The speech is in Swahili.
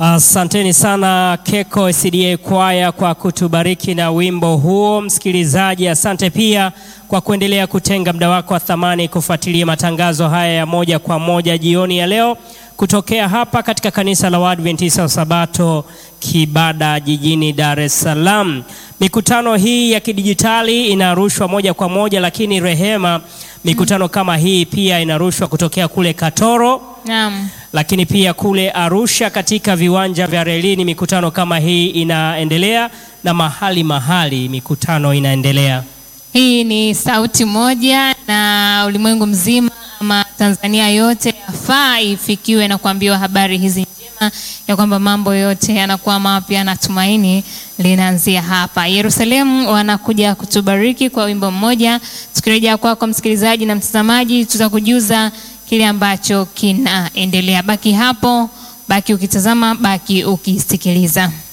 Asanteni sana Keko SDA kwaya kwa kutubariki na wimbo huo. Msikilizaji, asante pia kwa kuendelea kutenga muda wako wa thamani kufuatilia matangazo haya ya moja kwa moja jioni ya leo kutokea hapa katika kanisa la Waadventista wa Sabato Kibada jijini Dar es Salaam. Mikutano hii ya kidijitali inarushwa moja kwa moja, lakini Rehema, mikutano kama hii pia inarushwa kutokea kule Katoro Naam. lakini pia kule Arusha katika viwanja vya relini mikutano kama hii inaendelea, na mahali mahali mikutano inaendelea. Hii ni sauti moja na ulimwengu mzima ama Tanzania yote yafaa ifikiwe na kuambiwa habari hizi njema ya kwamba mambo yote yanakuwa mapya na tumaini linaanzia hapa. Yerusalemu wanakuja kutubariki kwa wimbo mmoja. Tukirejea kwako msikilizaji na mtazamaji, tutakujuza kile ambacho kinaendelea. Baki hapo, baki ukitazama, baki ukisikiliza.